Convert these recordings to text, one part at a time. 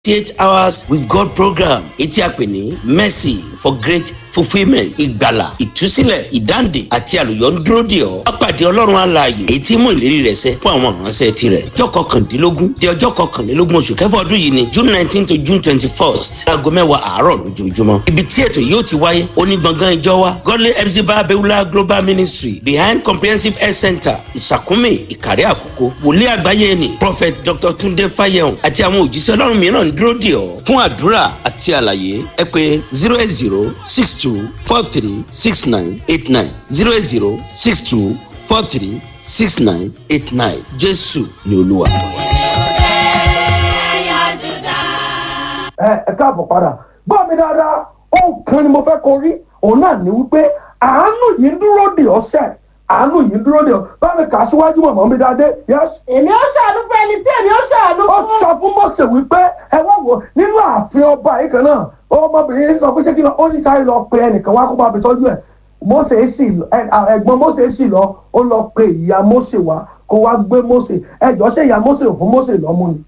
eight hours with God program etí a pè ní mercy for great fulfilment ìgbàlà ìtúsílẹ̀ ìdáǹdè àti àlùyọ ń dúró dè ọ́ pápádé ọlọ́run alààyè èyí tí mú ìlérí rẹ̀ ṣẹ fún àwọn ìránṣẹ́ tirẹ̀ ọjọ́ kọkàndínlógún di ọjọ́ kọkànlélógún oṣù kẹfà ọdún yìí ni june nineteen to june twenty first aago mẹ́wàá àárọ̀ lójoojúmọ́ ibi tí ètò yóò ti wáyé onígbọ̀ngàn ìjọ wa godly epsiba abewula global ministry behind comprehensive health center ìsàkúnmí ìkàrẹ́ àkókò wòlíì àgbáyé ni prophet dr tunde fayehun àti àwọn òjíṣẹ́ ọlọ́run mìíràn ń dúró dè ọ́ fún àdúrà àti àlàyé ẹ pé zero eight zero six two four three six nine eight nine zero eight zero six two four three six nine eight nine jésù ni olúwa. ẹ ẹ káàbọ̀ padà gbọ́ mi dáadáa ohun kan ni mo fẹ́ kó rí òun náà ní wípé àánú yìí ń dúró dè ọ́ sẹ́ àánú yìí ń dúró dè ọ́ báwo kà á síwájú mọ̀mọ́ mi dáadé yẹ́sì èmi ó ṣàánú fún ẹni tí èmi ó ṣàánú ó fún. sọ fún mọ́sẹ̀ wípé ẹ wá wò nínú ààfin ọba yìí kan náà ọmọbìnrin yìí sọ pé ṣé kí lọ ó ní sáré lọ pe ẹnìkan wá kó bá mi tọ́jú ẹ̀ mọ́sẹ̀ sì lọ ẹ- à- ẹ̀gbọ́n mọ́sẹ̀ sì lọ ó lọ pe ìyá mọ́sẹ̀ wá kó wá gbé mọ́sẹ̀ ẹjọ́ ṣé ìyá mọ́sẹ̀ ò fún mọ́sẹ̀ lọ́mú ni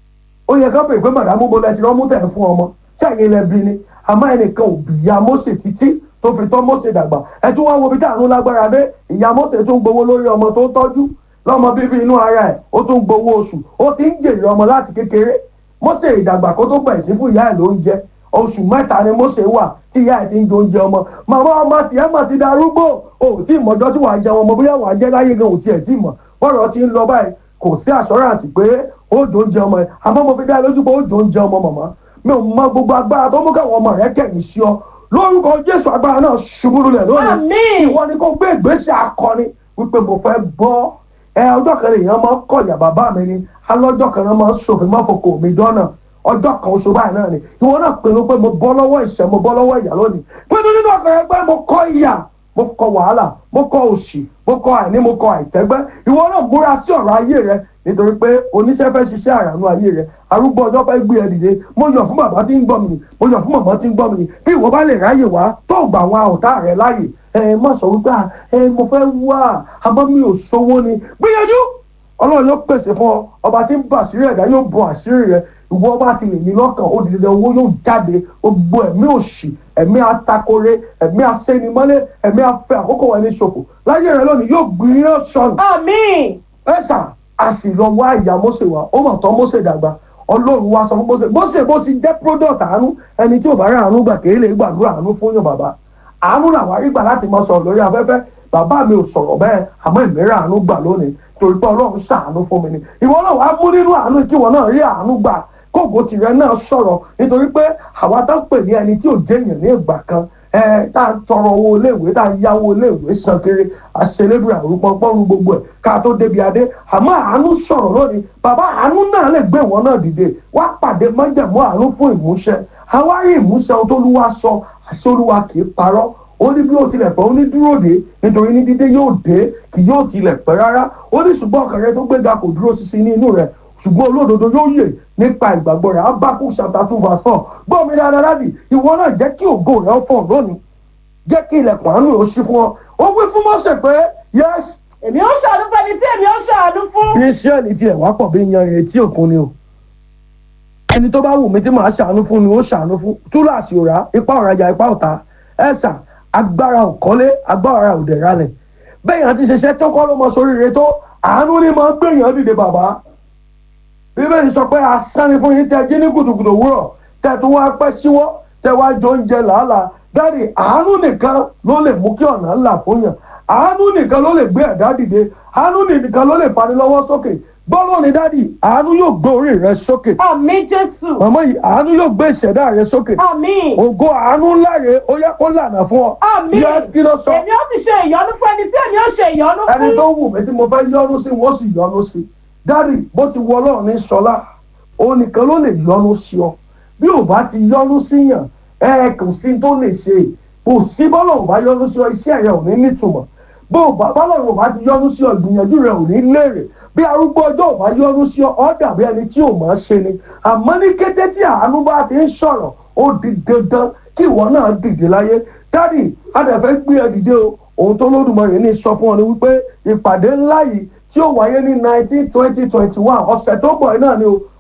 ó yẹ ká pè pé màdàmú bo lẹ́tí lọ́mú tẹ̀ fún ọmọ ṣáàyè lẹ́bi ni àmọ́ ẹnìkan ò bí ìyá mọ́sẹ̀ títí tó fi tọ́ mọ́sẹ̀ dàgbà ẹ tún wá wo bí táàrún lágbára dé ìyá mọ́sẹ̀ tún gbowó lórí ọmọ tó ń tọ́jú lọ́mọ bíbí inú ara ẹ̀ ó tún gbowó oṣù ó ti ń jèrè ọmọ láti kékeré mọ́sẹ̀ ìdàgbà kó tó bẹ̀rẹ̀ sí fún ìyá ẹ̀ lóúnjẹ oṣù mẹ́ta ni mọ́sẹ̀ wà tí ìyá ẹ̀ ti ń jẹ oúnjẹ ọmọ màmá ọmọ tiẹ̀ mà ti darúgbó o ò tí ì mọjọ́ tí wàá jẹun ọmọ bóyá wàá jẹ́ láyé gan ò tiẹ̀ tí ì mọ̀ bọ́rọ̀ ti ń lọ báyìí kò sí assurance pé ó jò oúnjẹ ọmọ ẹ̀ àmọ́ mo fi dá lójú pé ó jò oúnjẹ ọmọ màmá mi ò mọ gbogbo agbára tó mú káwọn ọmọ rẹ kẹ̀yìn sí ọ lórúkọ jésù agbára náà ṣubú lulẹ̀ lónìí Àmín. ìwọ ni kò gbé ìgbésẹ̀ akọni wípé mo fẹ́ bọ́ ẹ ọjọ́ kan lèèyàn máa ń kọ̀yà bàbá mi ni alọ́jọ́ kan náà máa ń ṣòfin mọ́fokò mi dọ́nà ọjọ́ kan oṣù báyìí náà ni ìwọ náà pinnu pé mo bọ́ lọ́wọ́ ìṣẹ́ mo bọ́ lọ́wọ́ ìyà lónìí pinnu nínú ọkàn rẹ pé mo kọ́ ìyà mo kọ wàhálà mo kọ òṣì mo kọ àìní mo kọ àìtẹ́gbẹ́ ìwọ náà múra sí ọ̀rọ̀ ayé rẹ nítorí pé oníṣẹ́ fẹ́ ṣiṣẹ́ àrànú ayé rẹ arúgbó ọjọ́ fẹ́ gbé ẹ dìde mo yọ̀ fún bàbá tí ń gbọ́ mi nì mo yọ̀ fún màmá tí ń gbọ́ mi nì bí ìwọ bá lè ráyè wá tó gbà àwọn ọ̀tá rẹ láàyè ẹ má sọ wípé "Ah, ẹ mo fẹ́ wá àmọ́ mi ò sówó ni gbìyànjú ọlọ́run yóò pèsè fún ọ ọba tí ń bà àṣírí ẹ̀dá yóò bọ àṣírí rẹ ìwọ ọba ti lè ní lọ́kàn ó di dandan owó yóò jáde gbogbo ẹ̀mí òṣì ẹ̀mí atakore ẹ̀mí asénimọ́lé ẹ̀mí afẹ́ àkókò wọn ní ṣòfò láyé rẹ lónìí yóò gbìyànjú sọnù àmín. ẹ̀sà a sì lọ wá ìyá Mósè wá ó mọ̀ tán Mósè dàgbà ọlọ́run wá sọ fún Mósè Mósè bó ti jẹ́ product àánú ẹni tí ò bá rí àánú gbà kéé lè gbàdúrà àánú fún yàn bàbá àánú làwọn arígbà láti máa sọ̀rọ̀ lórí afẹ́fẹ́ bàbá mi ò sọ̀rọ̀ bẹ́ẹ̀ àmọ́ ìmírà àánú gbà lónìí torí pé ọlọ́run ṣàánú fún mi ni ìwọ náà wàá mú nínú àánú kí ìwọ náà rí àánú gbà kóògùn tìrẹ náà sọ̀rọ̀ nítorí pé àwa tá ń pè ní ẹni tí ò jẹ́yàn ní ìgbà kan ẹ tá a tọrọ owó iléèwé tá a yáwó iléèwé san kiri àṣelébùrà àrùpọ̀ pọ́nrú gbogbo ẹ̀ ká tó débi adé àmọ́ àánú sọ̀rọ̀ lónìí bàbá àánú náà lè gbé ìwọ náà dìde wá pàdé májẹ̀mú àánú fún ìmúṣẹ àwárí ìmúṣẹ ohun tó lúwa sọ àṣẹ olúwa kì í parọ́ ó ní bí ó tilẹ̀ pẹ́ ó ní dúró dé nítorí ní dídé yóò dé kì yóò tilẹ̀ pẹ́ rárá ó ní ṣùgbọ́n ọkàn rẹ tó gbéga kò dúró ṣinṣin ní inú rẹ ṣùgbọ́n olódodo yóò yè nípa ìgbàgbọ́ rẹ̀ abakú chapter two verse four gbọ́ mi dáadáa láti ìwọ náà jẹ́ kí ògo rẹ̀ fọ̀ lónìí jẹ́ kí ilẹ̀kùn àánú rẹ̀ ó ṣí fún ọ ó wí fún Mósè pé yes èmi ó ṣàánú fún ẹni tí èmi ó ṣàánú fún. israẹli tiẹ̀ wá pọ̀ bí yanrìn etí òkun ni o ẹni tó bá wù mí tí màá ṣàánú fún ni ó ṣàánú fún túláàsì òrà ipá ọ̀rajà ipá ọ̀tá ẹ̀sà agbára òkọ́lé agbára òdẹ̀rálẹ̀ bẹ́ẹ̀ yẹn ti ṣiṣẹ́ tó kọ́ ló mọ sóríire tó àánú ni máa ń gbèyàn dìde bàbá bíbélì sọ pé asán ni fún yín tẹ jí ní kùtùkùtù òwúrọ̀ tẹ tún wá pẹ́ síwọ́ tẹ wá jọ oúnjẹ làálàá dáàdì àánú nìkan ló lè mú kí ọ̀nà ńlá fún yàn àánú nìkan ló lè gbé ẹ̀dá dìde àánú nìkan ló lè fani lọ́wọ́ sókè gbọ́dọ̀ ní dáàdì àánú yóò gbé orí rẹ sókè àmín jésù. màmá yìí àánú yóò gbé ìṣẹ̀dá rẹ sókè àmín. ògo àánú ńlá rẹ ó yẹ kó lànà fún ọ àmín. Yes, kí ló sọ èmi ó ti ṣe ìyọnu fún ẹni tí èmi ó ṣe ìyọnu ẹni fún. tó wù mí tí mo fẹ́ yọ́nú sí wọ́n sì yọ́nú sí dáàdì bó ti wọ ọlọ́run ní sọlá òun nìkan ló lè yọ́nú sí ọ bí ò bá ti yọ́nú síyàn ẹ kò sí tó lè ṣe kò sí bọ́lọ̀ ò bá yọ́nú sí ọ iṣẹ́ rẹ ò ní nítumọ̀ bó o bá bọ́lọ̀ ò bá ti yọ́nú sí ọ ìgbìyànjú rẹ ò ní léèrè bí arúgbó ọjọ́ ò bá yọ́nú sí ọ ọ dàbí ẹni tí ò máa ṣe ni àmọ́ ní kété tí àánú bá ti ń sọ̀rọ̀ ó di dandan kí ìwọ náà dìde láyé dádì adẹ̀fẹ́ gbé ẹ dìde o ohun tó lódùmarè ní sọ fún ọ ni wípé ìpàdé ńlá yìí tí ó wáyé ní nineteen twenty twenty one ọ̀sẹ̀ tó bọ̀ yìí náà ni o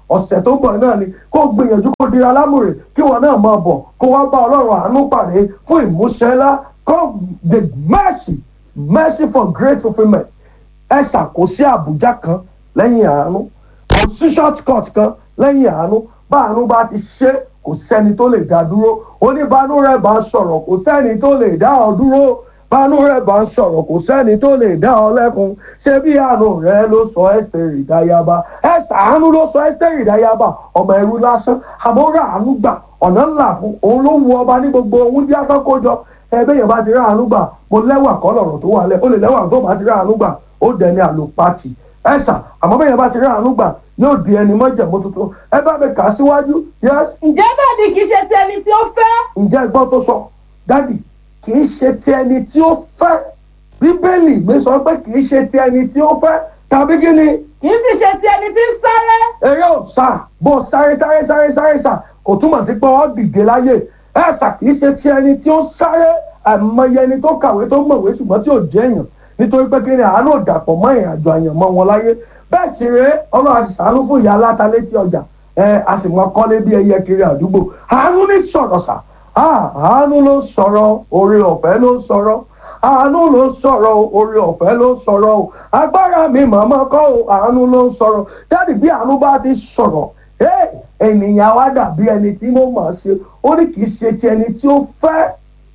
ọ̀sẹ̀ tó ń bọ̀ náà ni kó gbìyànjú kó dira lámùrè kí wọn náà máa bọ̀ kó wá bá ọlọ́run àánú pàdé fún ìmúṣẹ ńlá come the mercy mercy for great fulfilment ẹ ṣàkóso àbújá kan lẹ́yìn àánú kò sí short cut kan lẹ́yìn àánú bá àánú bá ti ṣe kò sẹ́ni tó lè dá dúró oníbanú rẹ̀ bá sọ̀rọ̀ kò sẹ́ni tó lè dá ọ dúró banú rẹ̀ bá ń sọ̀rọ̀ kò sẹ́ni tó lè dá ọ lẹ́kun ṣé bí àánú rẹ̀ ló sọ ẹ́sítẹ́rì ìdáyàbá ẹ ṣàánú ló sọ ẹ́sítẹ́rì ìdáyàbá ọmọ ẹrú lásán àmọ́ rà àánú gbà ọ̀nà ńlá fún òun ló wu ọba ní gbogbo ohun tí a fẹ́ kó jọ ẹbí yẹn bá ti rà àánú gbà mo lẹ́wà kọ́ lọ̀rọ̀ tó wà lẹ̀ ó lè lẹ́wà tó bá ti rà àánú gbà ó dẹni àlòpàtì ẹ̀sà àmọ́ bẹ́ẹ̀ yẹn bá ti rà àánú gbà yóò di ẹni mọ́jẹ̀mú tuntun ẹ bá mi kà á síwájú yẹ́sì ǹjẹ́ bẹ́ẹ̀ ni kì í ṣe ti ẹni tí ó fẹ́ ǹjẹ́ ẹgbọ́n tó sọ dádì kì í ṣe ti ẹni tí ó fẹ́ bíbélì mi sọ pé kì í ṣe ti ẹni tí ó fẹ́ tàbí kí ni kì í sì ṣe ti ẹni tí ń sáré eré ò sá bó sáré sáré sáré sáré sá kò túmọ̀ sí pé ọ́ dìde láyé ẹ̀sà kì í ṣe ti ẹni tí ó sáré àìmọye ẹni tó kàwé tó mọ̀wé ṣùgbọ́n tí ò jẹ́ èèyàn nítorí pé kí ni àánú ò dàpọ̀ mọ́ ìrìn àjò àyànmọ́ wọn láyé bẹ́ẹ̀ sì rèé ọlọ́run a sì ṣàánú fún ìyá aláta létí ọjà ẹ a sì mọ kọ́lé bí ẹyẹ kiri àdúgbò àánú ní sọ̀rọ̀ sà Ah, àánú ló ń sọ̀rọ̀ oore ọ̀fẹ́ ló ń sọ̀rọ̀ àánú ló ń sọ̀rọ̀ oore ọ̀fẹ́ ló ń sọ̀rọ̀ o agbára mi màmá kọ́ o àánú ló ń sọ̀rọ̀ dáàdì bí àánú bá ti sọ̀rọ̀ ẹ ènìyàn wa dàbí ẹni tí mo mọ̀ ṣe ó ní kì í ṣe ti ẹni tí ó fẹ́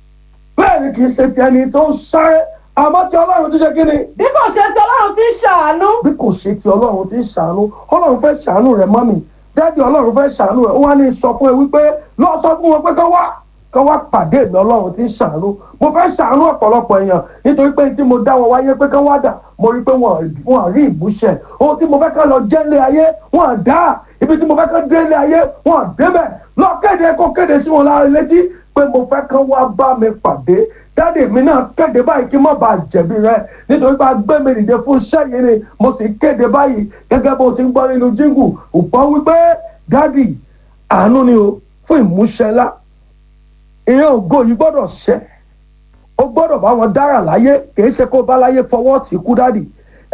bẹ́ẹ̀ ni kì í ṣe ti ẹni tó ń sáré àmọ́ tí ọlọ́run ti ṣe kí ni bí kò ṣe ti ọlọ́run tí ń ṣàánú bí kò ṣe ti ọlọ́run ti ń ṣàánú ọlọ́run fẹ́ ṣàánú rẹ̀ mọ́mì dáàdì ọlọ́run fẹ́ ṣàánú rẹ̀ ó wá ní sọ fún ẹ wípé lọ sọ fún wọn pé kán wá kán wá pàdé mi ọlọ́run ti ń ṣàánú mo fẹ́ ṣàánú ọ̀pọ̀lọpọ̀ èèyàn nítorí pé tí mo dá wọn wáyé pé kán wá dà mo rí pé wọn wọn rí ìmúṣẹ ohun tí mo fẹ́ kán lọ jẹ́ ilé ayé wọn dá ibi tí mo fẹ́ kán dé ilé ayé wọn débẹ̀ lọ kéde kó kéde sí wọn lára létí pé mo fẹ́ kán wá bá mi pàdé dáàdì mi náà kéde báyìí kí n má bàa jẹ̀bi rẹ nítorí pé agbé mi nìde fún iṣẹ́ yìí ni mo sì kéde báyìí gẹ́gẹ́ bó ti ń gbọ́ nínú jíngù òpó wípé dáàdì àánú ni o fún ìmúṣẹ ńlá ìyẹn ògo yìí gbọ́dọ̀ ṣẹ ó gbọ́dọ̀ bá wọn dára láyé kì í ṣe kó bá láyé fọwọ́ tì kú dáàdì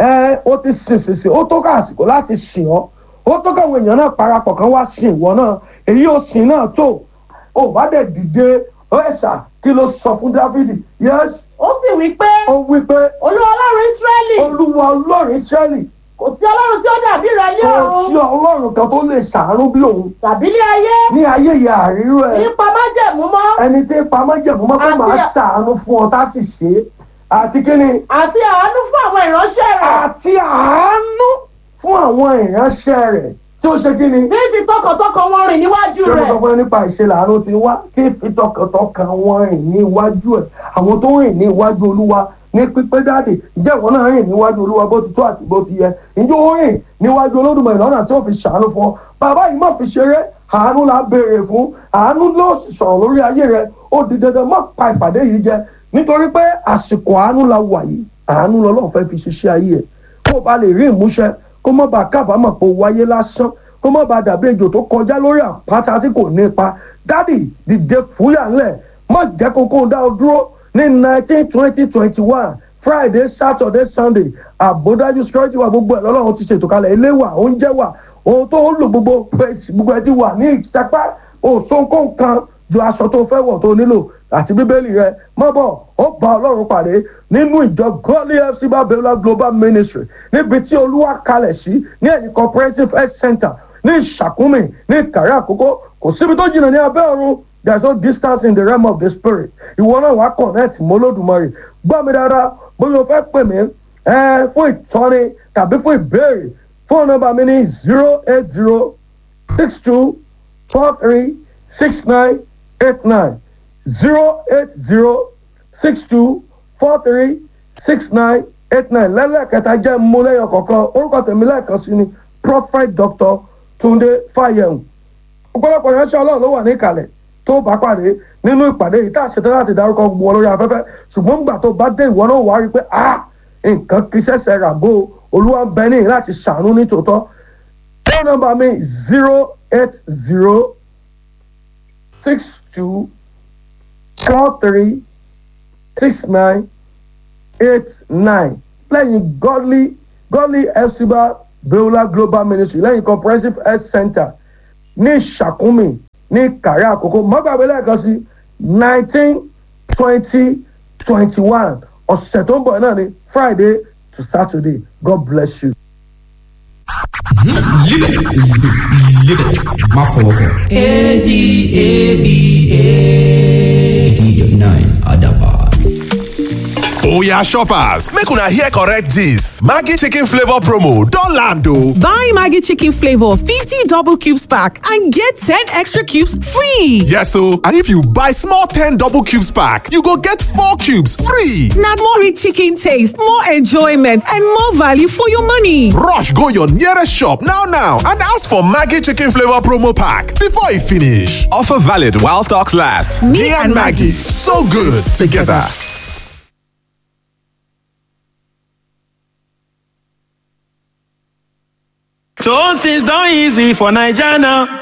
ẹ ó ti sìn sìn sìn ó tó ká àsìkò láti sìn ọ́ ó tó káwọn èèyàn náà parapọ̀ kan wá sìn ìwọ náà èyí ò sìn náà tó ò bá dẹ̀ dìde ẹ̀ṣà kí ló sọ fún dáfídì yẹ́sì ó sì wí pé ó wí pé olúwa ọlọ́run ísírẹ́lì olúwa ọlọ́run ìṣẹ́lì kò sí ọlọ́run tí ó dàbí rẹ ní kò sí ọ̀run ọlọ́run kan tó lè ṣàánú bí òun tàbí ní ayé ní ayé ìyá àríró ẹ nípa májẹ̀mú mọ́ ẹni tí pamọ́ jẹ̀mú mọ́ pé Àti- màá ṣàánú fún ọ tá sì ṣe é àti kí ni àti àánú fún àwọn ìránṣẹ́ rẹ̀ àti àánú fún àwọn ìránṣẹ́ rẹ̀ tí ó ṣe kí ni bí fi tọkàntọkàn wọn rìn níwájú ṣé mo rẹ̀ sọ fún ẹ nípa ìṣẹ̀lẹ̀ àánú ti wá kí ìfitọkàntọkàn wọn rìn ní iwájú ẹ̀ àwọn tó rìn ní iwájú olúwa ní pípé dáàdì ǹjẹ́ ìwọ náà rìn níwájú olúwa bó ti tó àti bó ti yẹ ǹjẹ́ ó rìn níwájú olódùmarè lọ́nà tí ó fi ṣàánú fún ọ bàbá yìí má fi ṣeré àánú la béèrè fún àánú ló sì sọ̀rọ̀ lórí ayé rẹ ó di dandan má pa ìpàdé yìí jẹ nítorí pé àsìkò àánú la wà yìí àánú lọ́lọ́run fẹ́ fi ṣiṣẹ́ ayé ẹ̀ kó o bá lè rí ìmúṣẹ kó má bàa kábàámọ̀ pé o wáyé lásán kó má bàa dàbí ejò tó kọjá lórí àpáta tí kò ní ipa dádì dìde fúyà ńlẹ̀ má jẹ́ kókó dá o dúró ní nineteen twenty twenty one friday saturday sunday àbódájú security wa gbogbo ẹ̀ lọ́lọ́run ti ṣètò kalẹ̀ ilé wa oúnjẹ wa ohun tó ń lò gbogbo pèsè gbogbo ẹ ti wà ní ìsapá òṣòǹkó kan ju aṣọ tó fẹ́ wọ̀ tó nílò àti bíbélì rẹ mọ́ bọ̀ ó bá ọlọ́run pàdé nínú ìjọ godly fc babiola global ministry níbi tí olúwa kalẹ̀ sí ní ẹ̀yìn comprehensive health center ní ìṣàkúmì ní ìkàrẹ́ àkókò kò síbi tó jìnnà ní abẹ́ ọ̀run there is no distance in the realm of the spirit ìwọ náà wàá connect mọ́ Olódùmarè gbọ́ mi dáadáa bóyá o fẹ́ pè mí ẹ fún ìtọ́ni tàbí fún ìbéèrè fóònù nọ́mbà mi ní zero eight zero six two four three six nine eight nine zero eight zero six two four three six nine eight nine lẹ́lẹ́kẹta jẹ́ múlẹ́yọ̀ kọ̀ọ̀kan orúkọ tèmi lẹ́ẹ̀kan sí ni prophet doctor Túndé Fáyẹ̀hùn ọ̀pọ̀lọpọ̀ ìránṣẹ́ ọlọ́run ló wà ní ìkàlẹ̀ tó bá pàdé nínú ìpàdé yìí tá a ṣetán láti dárúkọ gbogbo wọn lórí afẹ́fẹ́ ṣùgbọ́n nígbà tó bá dé ìwọ náà wá rí i pé ah nǹkan kì í ṣẹ̀ṣẹ̀ ràgó olúwa ń bẹ ní láti ṣàánú ní tòótọ́ phone number mi zero eight zero six two four three six nine eight nine lẹ́yìn godly godly fcba beulah global ministry lẹ́yìn comprehensive health center ní ìṣàkúnmí ní kàrí àkókò mọ́gbàgbé lẹ́ẹ̀kan sí nineteen twenty twenty one ọ̀sẹ̀ tó ń bọ̀ náà ni friday to saturday god bless you. Live it. Live it. Má fọwọ́ kàn. eighty-nine Adabar. Oya shoppers, make una hear correct gist. Maggi chicken flavor promo don land o. Buy Maggie Chicken Flavor 50 double cubes pack and get 10 extra cubes free. Yes o, and if you buy small 10 double cubes pack, you go get 4 cubes free. Now more rich chicken taste, more enjoyment, and more value for your money. Rush go your nearest shop now now and ask for Maggi chicken flavor promo pack before e finish. Offer valid while stocks last. Me, and Maggie, so good together. So things done easy for Naija now.